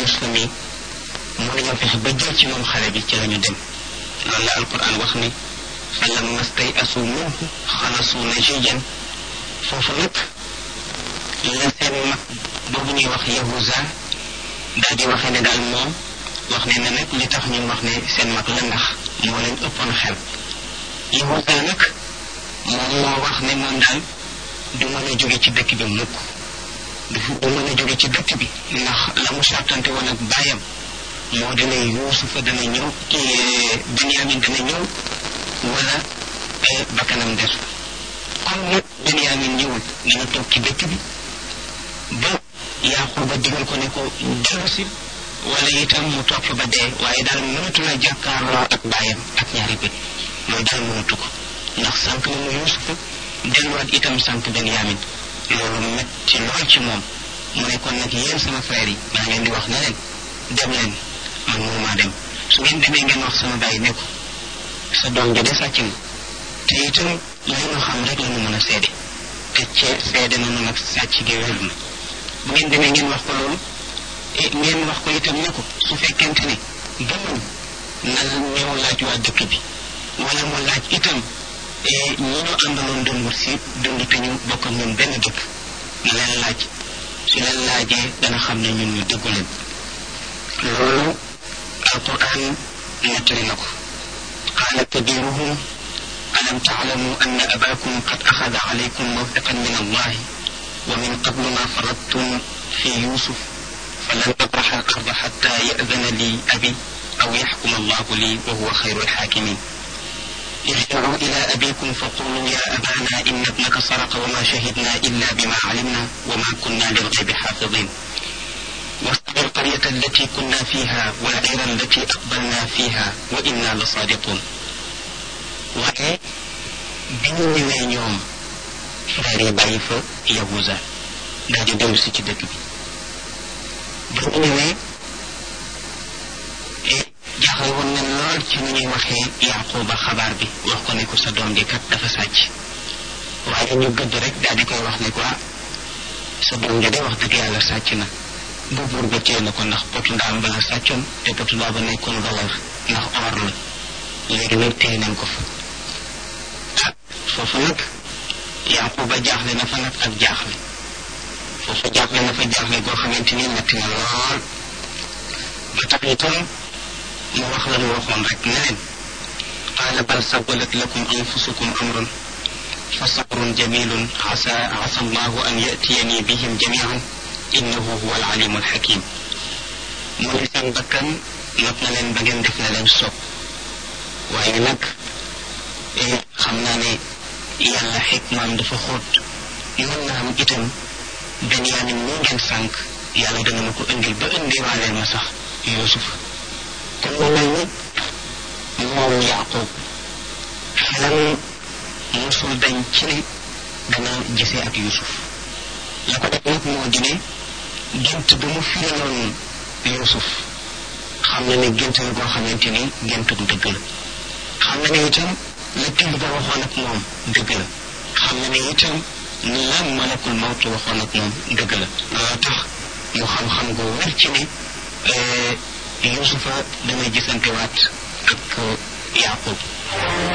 Yuusufa mi mënuñoo fexe ba jël ci moom xale bi ci la ñu dem loolu la alquran wax ni falamma stay'asu minhu xalasu najiyan foofu nag la seen mag boobu ñuy wax Yahuza daal di waxee ne daal moom wax ne ne nag li tax ñu wax ne seen mag la ndax moo leen ëppoon xel Yahuza nag moom moo wax ne moom daal du mën a jóge ci dëkk bi mukk du du mën a jóge ci dëkk bi ndax la mu sartante woon ak bàyyam moo dina Yuusufa dana ñëw Benyamin dana ñëw wala bakkanam des comme nag Benyamin ñëwul dana toog ci dëkk bi ba Yaquba digal ko ne ko dellu si wala itam mu toog fa ba dee waaye daal mënatu la jàkkaarloo ak bàyyam ak ñaari bët loolu daal mënatu ko ndax sànq na mu Yuusufa delluwaat itam sànq Benyamin loolu metti lool ci moom mu ne kon nag yéen sama frère yi maa ngeen di wax ne leen dem leen man mënumaa dem su ngeen demee ngeen wax sama bàyyi ne ko sa doom ji de sàcc na te itam li ñu xam rek la ñu mën a seede te cee seede na nag sàcc gi wér na bu ngeen demee ngeen wax ko loolu e ngeen wax ko itam ne ko su fekkente ne gëmul na ñëw laaj waa dëkk bi wala mu laaj itam ñi ñu àndaloon doon wut si dund te ñu bokk ak ñun benn dëkk na leen laaj su leen laajee dana xam ne ñun ñu déggu leen loolu alquran nettali na ko qaala kabiruhum alam taalamu anna abakum qad axada alaykum mawthiqan min allahi wa min qablu ma faradtum fi yusuf falan abraxa al arda xatta yadana li abi aw yaxkuma allahu li wa huwa xayru alxaakimin ارجعوا إلى أبيكم فقولوا يا أبانا إن ابنك سرق وما شهدنا إلا بما علمنا وما كنا للغيب حافظين واسأل القرية التي كنا فيها والعير التي أقبلنا فيها وإنا لصادقون waaye bi ñu ñëwee ñoom frère yi bàyyi fa Yahuza daal di dellu si ci dëkk bi bi ñu ñëwee jaaxal woon nañ lool ci ni ñuy waxee Yaquba xabaar bi wax ko ne ko sa doom ji kat dafa sàcc waaye ñu gëdd rek daal di koy wax ne ko sa doom ji de wax dëgg yàlla sàcc na bu buur ba téye na ko ndax potu ndaam ba la sàccoon te potu ndaam ba nekkoon valeur ndax or la léegi nag téye nañ ko fa ah foofu nag Yaquba jaaxle na fa nag ak jaaxle foofu jaaxle na fa jaaxle goo xamante ni metti na lool ba tax itam mu wax la mu waxoon rek ne leen qaala bal sawalat lakum anfusukum amran fa sabrun jamilun asa asa allahu an yatiyani bihim jamian innahu huwa alalimu alxakim mu ne seen bakkan not na leen ba ngeen def na leen soob waaye nag xam naa ne yàlla xikmaam dafa xóot mën na am itam Benyamin mu ngeen sànq yàlla dana ma ko indil ba indiwaaleel ma sax Yuusuf kon mu mel ni moom Yaaqub xelam mosul dañ ci ne dana gisee ak Yuusuf la ko def nag moo di ne gént ba mu firaloon Yuusuf xam na ne gént la goo xamante ni gént bu dëgg la xam na ne itam la till ba waxoon ak moom dëgg la xam na ne itam la malakul mawtu waxoon ak moom dëgg la loolu tax mu xam-xam gu wér ci ne Yuusufa dana gisantewaat ak Yaaqub